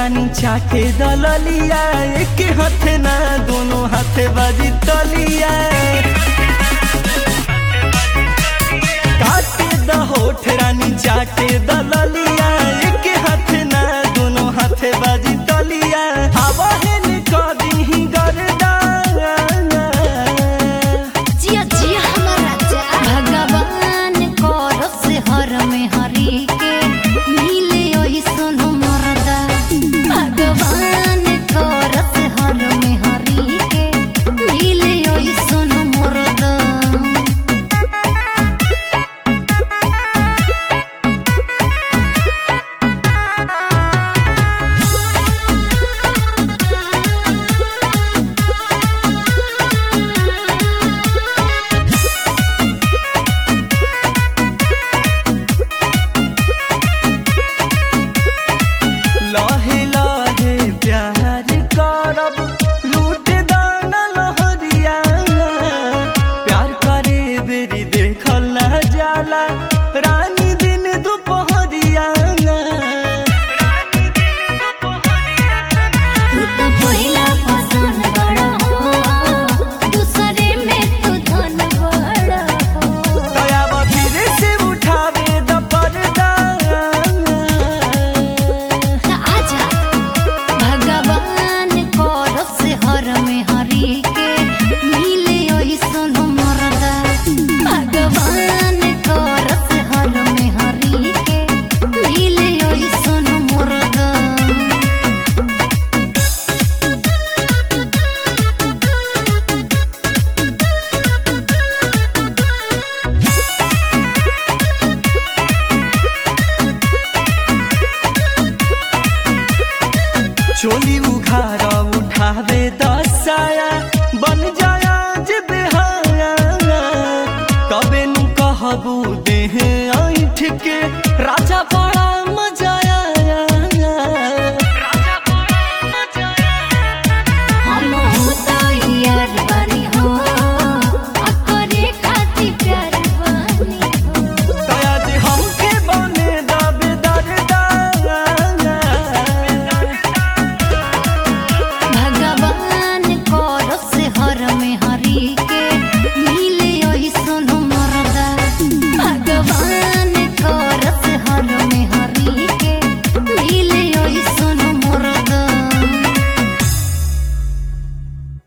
रानी चाटे दललिया एक हाथ ना दोनों हाथे बाजी तलिया काटे द होठ रानी चाटे दललिया एक हाथ ना दोनों हाथे बाजी तलिया हवा है कदी ही गरदा जिया जिया हमारा जा भगवान करो से हर में हरी के मिले ओही सुनो मरदा भगवान करो से हर में हरी के मिले ओही सुनो मरदा लहे लहे प्यार करब लूट दाना लहरिया प्यार करे बेरी देखल ना जाला रानी दिन दुपहरिया तू तो पहिला पसंद बड़ा हो दूसरे में तू धन बड़ा हो दयावा फिर से उठावे द पर्दा त आजा भगवान करो से हर में हरी के मिले ओही सुनो मरदा भगवान करो से हर में हरी के मिले ओही सुनो मरदा चोली उघार उठावे दसाया बन जाया जे बेहाया तबे नु कहबू देह ऐठ के